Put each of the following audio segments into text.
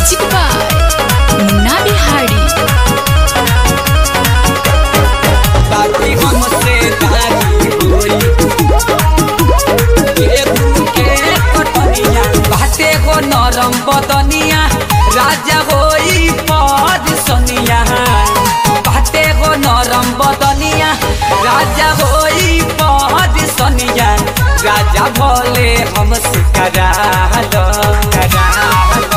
Music by Munna Bihari. बाकी हमसे दादी होई केहू के कटनिया बाटे गो नरम बदनिया राजा होई पद सनिया बाटे गो नरम बदनिया राजा होई पद सनिया राजा भोले हमसे करालो करालो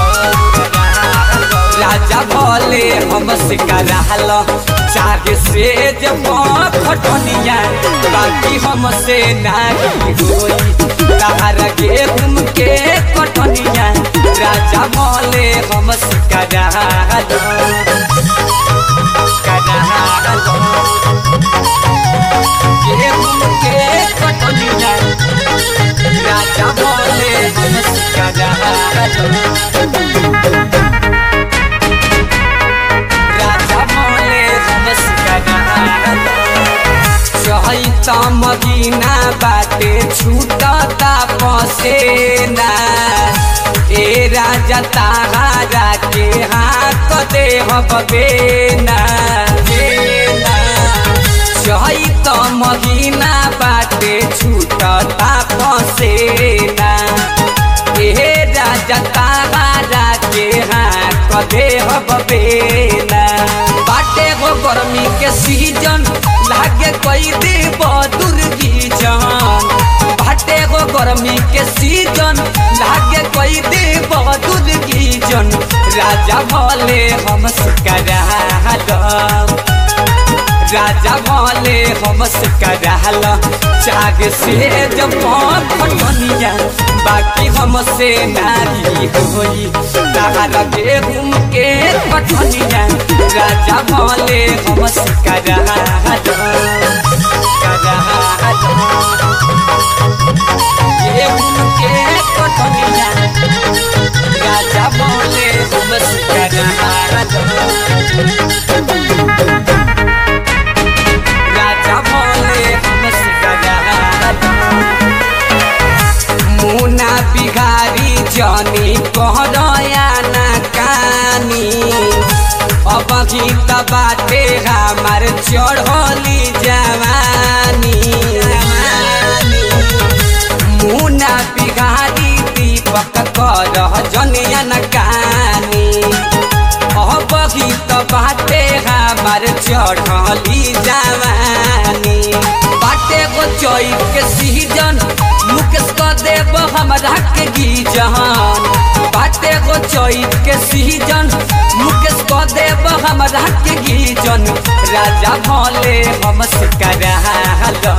राजा भोले हमसे करालो चाहे से जब खटनिया बाकी हमसे नाही होई तारा गेहूं के कटनिया राजा भोले हमसे करालो करालो गेहूं के कटनिया राजा भोले हमसे करालो राजा भोले नमस्कार चैत महीना बाटे छूटता पसेना ए राजा तारा के हाथ दे बेना बेना चैत महीना बाटे छूटता पसेना ए राजा तारा के हाथ दे बेना बाटे गो गर्मी के सीजन लागे कोई देव दुर्गी जान बाटे गो गर्मी के सीजन लागे कोई देव दुर्गी जन राजा भोले हम करालो राजा भोले हमसे कराल चाग से जब फटनिया बाकी हमसे नारी होई तारा गेहूं के फटनिया राजा भोले हमसे कराल कराल गेहूं के फटनिया राजा भोले हमसे कराल राजा भोले हमसे कराल मुना बिहारी जनी कहरया ना कानी अब गीत बाटे हमार चढ़ली जवानी मुना बिहारी दीपक कर जनिया ना कानी अब गीत बाटे हमार चढ़ली जवानी बाटे गो चैत के सीजन मुकेश क देव हमरा के गीजन बाटे गो चैत के सीजन मुकेश क देव हमरा के गीजन राजा भोले हमसे कराल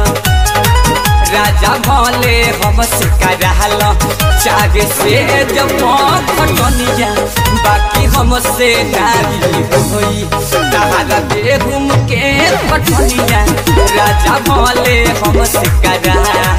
राजा भोले हमसे कराल चागे से जब खटनिया बाकी हमसे नारी होई तारा बेगुम के खटनिया राजा भोले हमसे कराल